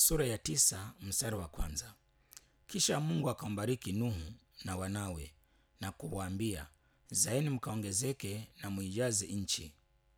sura ya tisa mstari wa kwanza. Kisha Mungu akambariki Nuhu na wanawe na kuwaambia, zaeni mkaongezeke na muijaze nchi.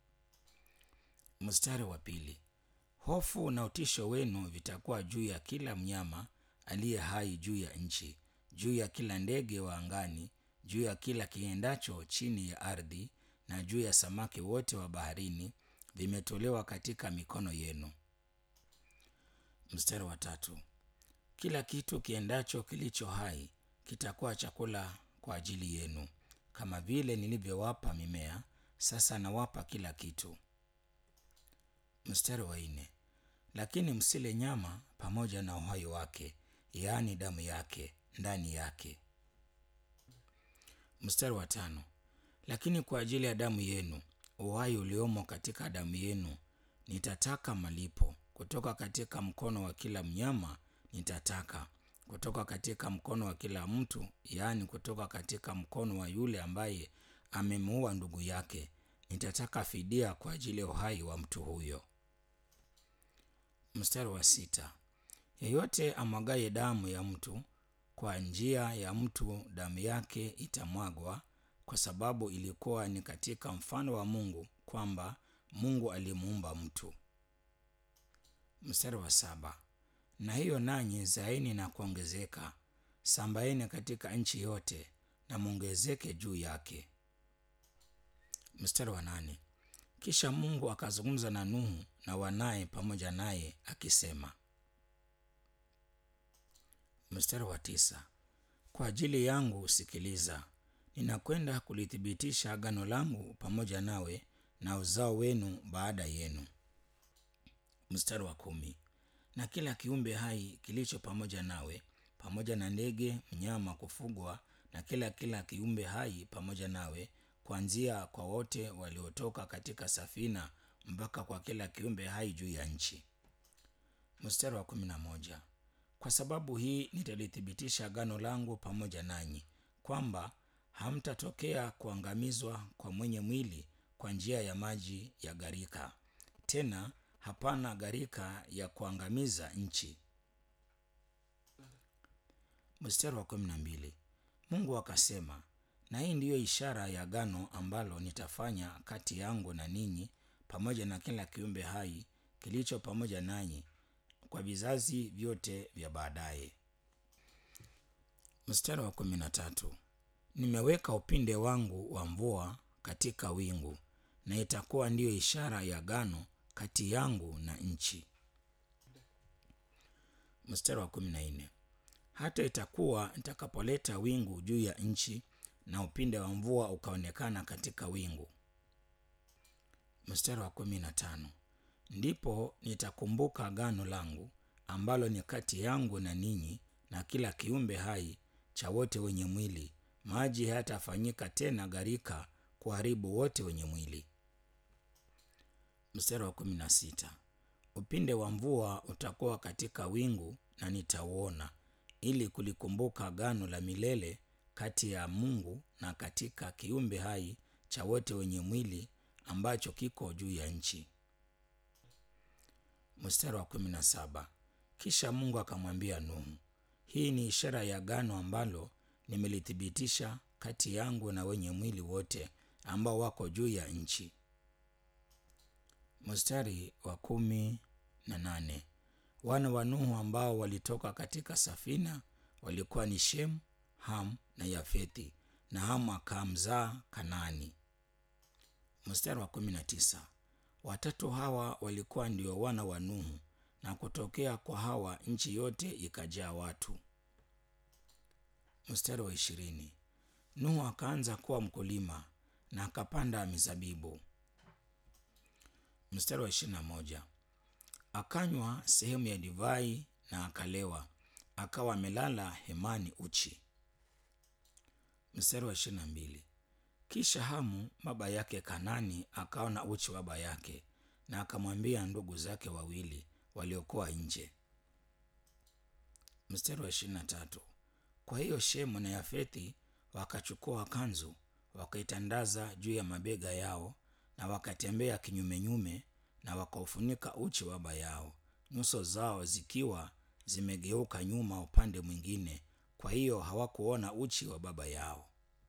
Mstari wa pili. Hofu na utisho wenu vitakuwa juu ya kila mnyama aliye hai juu ya nchi, juu ya kila ndege wa angani, juu ya kila kiendacho chini ya ardhi, na juu ya samaki wote wa baharini, vimetolewa katika mikono yenu. Mstari wa tatu. Kila kitu kiendacho kilicho hai kitakuwa chakula kwa ajili yenu, kama vile nilivyowapa mimea, sasa nawapa kila kitu. Mstari wa nne. Lakini msile nyama pamoja na uhai wake, yaani damu yake ndani yake. Mstari wa tano. Lakini kwa ajili ya damu yenu, uhai uliomo katika damu yenu, nitataka malipo kutoka katika mkono wa kila mnyama nitataka kutoka katika mkono wa kila mtu, yaani kutoka katika mkono wa yule ambaye amemuua ndugu yake, nitataka fidia kwa ajili ya uhai wa mtu huyo. Mstari wa sita. Yeyote amwagaye damu ya mtu, kwa njia ya mtu damu yake itamwagwa, kwa sababu ilikuwa ni katika mfano wa Mungu kwamba Mungu alimuumba mtu. Mstari wa saba. Na hiyo nanyi zaeni na kuongezeka, sambaeni katika nchi yote na mwongezeke juu yake. Mstari wa nane. Kisha Mungu akazungumza na Nuhu na wanaye pamoja naye akisema. Mstari wa tisa. Kwa ajili yangu sikiliza, ninakwenda kulithibitisha agano langu pamoja nawe na uzao wenu baada yenu. Mstari wa kumi. Na kila kiumbe hai kilicho pamoja nawe, pamoja na ndege, mnyama kufugwa, na kila kila kiumbe hai pamoja nawe, kuanzia kwa wote waliotoka katika safina mpaka kwa kila kiumbe hai juu ya nchi. Mstari wa kumi na moja. Kwa sababu hii nitalithibitisha agano langu pamoja nanyi, kwamba hamtatokea kuangamizwa kwa mwenye mwili kwa njia ya maji ya gharika, tena hapana gharika ya kuangamiza nchi. Mstari wa kumi na mbili. Mungu akasema, na hii ndiyo ishara ya agano ambalo nitafanya kati yangu na ninyi pamoja na kila kiumbe hai kilicho pamoja nanyi kwa vizazi vyote vya baadaye. Mstari wa kumi na tatu. Nimeweka upinde wangu wa mvua katika wingu, na itakuwa ndiyo ishara ya agano kati yangu na nchi. Mstari wa kumi na nne. Hata itakuwa nitakapoleta wingu juu ya nchi na upinde wa mvua ukaonekana katika wingu. Mstari wa kumi na tano. Ndipo nitakumbuka agano langu ambalo ni kati yangu na ninyi na kila kiumbe hai cha wote wenye mwili, maji hayatafanyika tena gharika kuharibu wote wenye mwili. Mstari wa kumi na sita. Upinde wa mvua utakuwa katika wingu na nitauona, ili kulikumbuka agano la milele kati ya Mungu na katika kiumbe hai cha wote wenye mwili ambacho kiko juu ya nchi. Mstari wa kumi na saba. Kisha Mungu akamwambia Nuhu, hii ni ishara ya agano ambalo nimelithibitisha kati yangu na wenye mwili wote ambao wako juu ya nchi. Mstari wa kumi na nane. Wana wa Nuhu ambao walitoka katika safina walikuwa ni Shemu, Ham na Yafethi, na Hamu akamzaa Kanaani. Mstari wa kumi na tisa. Watatu hawa walikuwa ndio wana wa Nuhu, na kutokea kwa hawa nchi yote ikajaa watu. Mstari wa ishirini. Nuhu akaanza kuwa mkulima na akapanda mizabibu. Mstari wa ishirini na moja. Akanywa sehemu ya divai na akalewa, akawa amelala hemani uchi. Mstari wa ishirini na mbili. Kisha Hamu baba yake Kanani akaona uchi wa baba yake, na akamwambia ndugu zake wawili waliokuwa nje. Mstari wa ishirini na tatu. Kwa hiyo Shemu na Yafethi wakachukua kanzu wakaitandaza juu ya mabega yao, na wakatembea kinyumenyume na wakaufunika uchi wa baba yao nyuso zao zikiwa zimegeuka nyuma upande mwingine, kwa hiyo hawakuona uchi wa baba yao.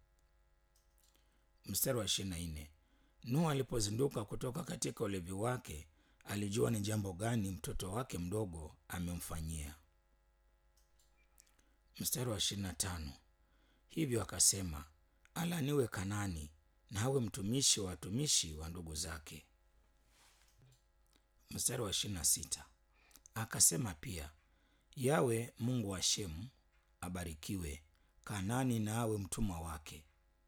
Mstari wa ishirini na nne. Nuhu alipozinduka kutoka katika ulevi wake, alijua ni jambo gani mtoto wake mdogo amemfanyia. Mstari wa ishirini na tano. Hivyo akasema, alaniwe Kanani na awe mtumishi wa watumishi wa ndugu zake. Mstari wa ishirini na sita. Akasema pia, Yawe Mungu wa Shemu abarikiwe, Kanani na awe mtumwa wake.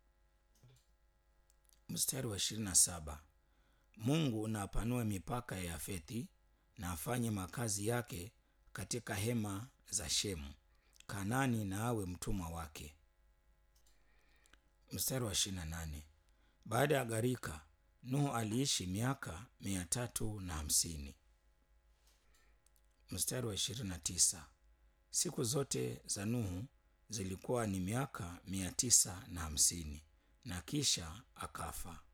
Mstari wa ishirini na saba. Mungu na apanue mipaka ya Yafethi na afanye makazi yake katika hema za Shemu, Kanani na awe mtumwa wake. Mstari wa ishirini na nane. Baada ya gharika, Nuhu aliishi miaka mia tatu na hamsini. Mstari wa ishirini na tisa. Siku zote za Nuhu zilikuwa ni miaka mia tisa na hamsini na kisha akafa.